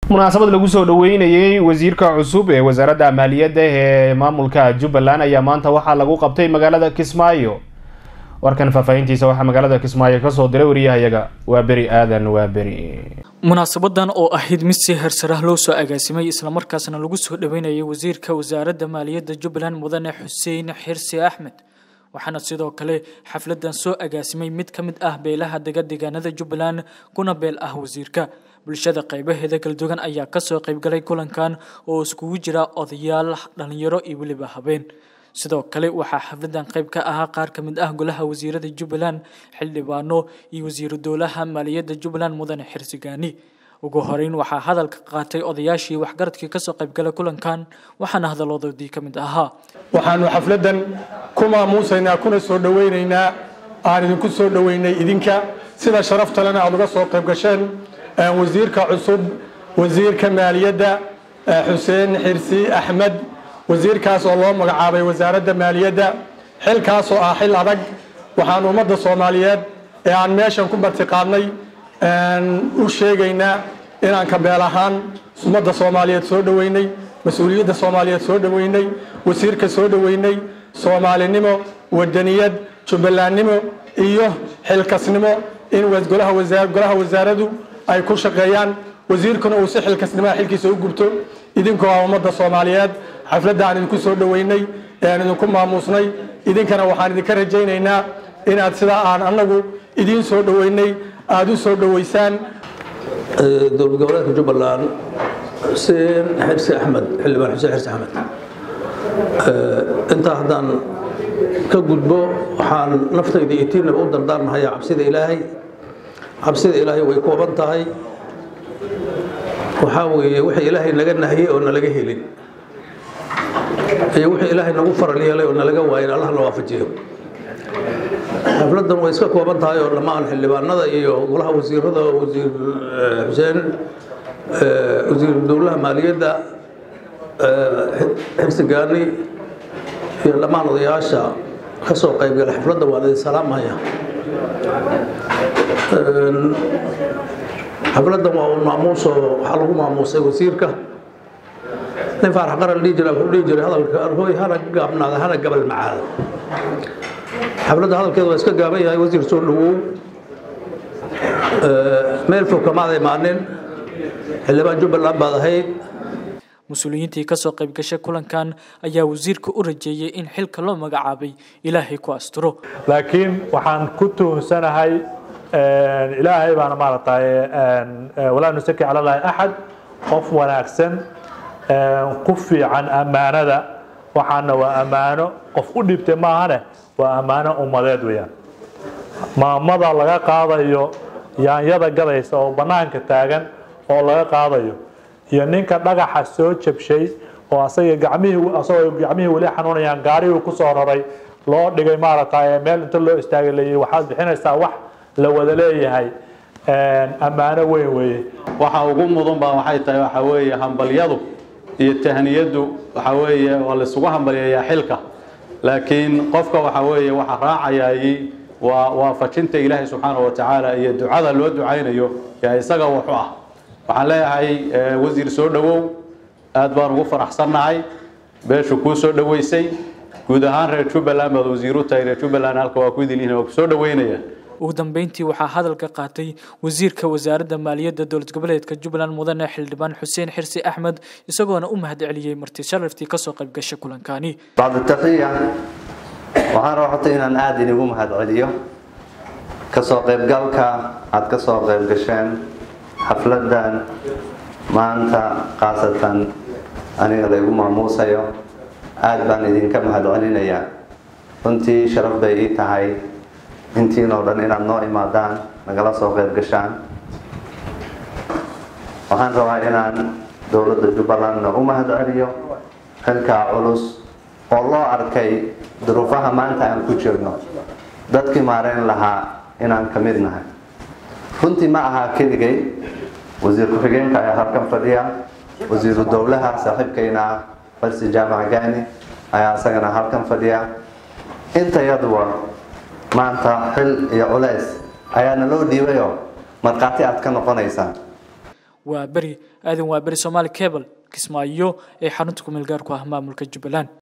munaasabad lagu soo dhaweynayey wasiirka cusub ee wasaaradda maaliyadda ee maamulka jubbaland ayaa maanta waxaa lagu qabtay magaalada kismaayo warkan faahfaahintiisa waxaa magaalada kismaayo kasoo diray wariyahayaga waa beri aadan waa beri munaasabadan oo ahayd mid si hersarah loo soo agaasimay islamarkaasna lagu soo dhaweynayay wasiirka wasaaradda maaliyadda jubbaland mudane xuseen xirsi axmed waxaana sidoo kale xafladan soo agaasimay mid ka mid ah beelaha dega deegaanada jubbaland kuna beel ah wasiirka bulshada qaybaheeda kala duwan ayaa kasoo qaybgalay kulankan oo iskugu jira odayaal dhalinyaro iyo weliba habeen sidoo kale waxaa xafladan qayb ka ahaa qaar ka mid ah golaha wasiirada jubbaland xildhibaano iyo wasiiru dowlaha maaliyadda jubbaland mudane xirsigaani ugu horeyn waxaa hadalka qaatay odayaashii waxgaradkii kasoo qaybgalay kulankan waxaana hadaladoodii ka mid ahaa waxaanu xafladan ku maamuusaynaa kuna soo dhoweynaynaa aan idinku soo dhoweynay idinka sida sharaftalena aad uga soo qayb gasheen wasiirka cusub wasiirka maaliyadda xuseen xirsi axmed wasiirkaas oo loo magacaabay wasaaradda maaliyadda xilkaas oo ah xil adag waxaan ummadda soomaaliyeed ee aan meeshan ku martiqaadnay u sheegaynaa inaan kabeel ahaan ummadda soomaaliyeed soo dhoweynay mas-uuliyadda soomaaliyeed soo dhoweynay wasiirka soo dhoweynay soomaalinimo wadaniyad jubbalandnimo iyo xilkasnimo in golaha wasaaradu ay ku shaqeeyaan wasiirkuna uu si xilkasnimaha xilkiisa u gubto idinkoo ah ummadda soomaaliyeed xafladda aan idinku soo dhoweynay ee aan idinku maamuusnay idinkana waxaan idinka rajaynaynaa inaad sidaa aan annagu idiin soo dhoweynay aada u soo dhoweysaan dowlad goboleedka jubbaland xuseen xirsi axmed xildhibaan xuseen xirsi axmed intaa haddaan ka gudbo waxaan naftayda iyo tiinaba u dardaarmahayaa cabsida ilaahay cabsida ilaahay way kooban tahay waxaa weeye wixii ilaahay naga nahiyey oo nalaga helin iyo wixii ilaahay nagu faral yeelay oo nalaga waayin allah na waafajiyo xafladan way iska kooban tahay oo dhammaan xildhibaanada iyo golaha wasiirada wasiir xuseen wasiir dowlaha maaliyadda xibsigaani iyo dhammaan odayaasha ka soo qaybgala xafladda waan idin salaamaya xafladan waa un maamuuso waxaa lagu maamuusay wasiirka nin faarax qaran dhihi jira wuxuu dhihi jiray hadalka arhooy hana gaabnaada hana gabal macaada xafladda hadalkeeda waa iska gaaban yahay wasiir soo dhawow meel fog kamaada imaanin xildhibaan jubbaland baad ahayd mas-uuliyiintii kasoo qayb gashay kulankan ayaa wasiirka u rajeeyey in xilka loo magacaabay ilaahay ku asturo laakiin waxaan ku tuhunsanahay ilaahay baana maaragtay walaa nusaki cala llahi axad qof wanaagsan ku fiican ammaanada waxaana waa ammaano qof u dhibtay maahane waa ammaano ummadeed weeyaan maamada laga qaadayo yaanyada gadaysa oo bannaanka taagan oo laga qaadayo iyo ninka dhagaxa soo jabshay oo asaga gacmihii asagoo gacmihii weli xanuunayaan gaarigii ku soo raray loo dhigay maaragtay meel inta loo istaagay leeyahay waxaad bixinaysaa wax la wada leeyahay ammaano weyn weeye waxa ugu mudan baa waxay tahay waxa weeye hambalyadu iyo tahniyadu waxa weeye waa la isugu hambalyeeyaa xilka laakiin qofka waxa weeye waxa raacayay waa waafajinta ilaahay subxaanahu wa tacaala iyo ducada loo ducaynayo yaa isaga wuxu ah waxaan leeyahay wasiir soo dhowow aad baan ugu faraxsannahay beeshu kuu soo dhoweysay guud ahaan reer jubbaland baad wasiiru tahay reer jubbaland halka waa ku idin waa ku soo dhoweynaya ugu dambeyntii waxaa hadalka qaatay wasiirka wasaaradda maaliyadda dowlad goboleedka jubbaland mudane xildhibaan xuseen xirsi axmed isagoona u mahad celiyey marti sharaftii kasoo qayb gashay kulankani bacda taqiya waxaan rabata inaan aada inigu mahad celiyo kasoo qaybgalka aada kasoo qayb gasheen xafladan maanta khaasatan aniga laygu maamuusayo aada baan idinka mahad celinayaa runtii sharaf bay ii tahay intiinoo dhan inaad noo imaadaan nagala soo qayb gashaan waxaan rabaa inaan dowladda jubbalandna u mahad celiyo xilkaa culus oo loo arkay duruufaha maanta aan ku jirno dadkii maareyn lahaa inaan ka mid nahay runtii ma aha keligay wasiir ku-xigeenka ayaa halkan fadhiya wasiiru dowlaha saaxiibkayna ah farsi jaamac gaani ayaa isagana halkan fadhiya intayaduba maanta xil iyo culays ayaana loo dhiibayoo markhaati aad ka noqonaysaan waa beri aadan waaberi somaali cable kismaayo ee xarunta ku meel gaarku ah maamulka jubbaland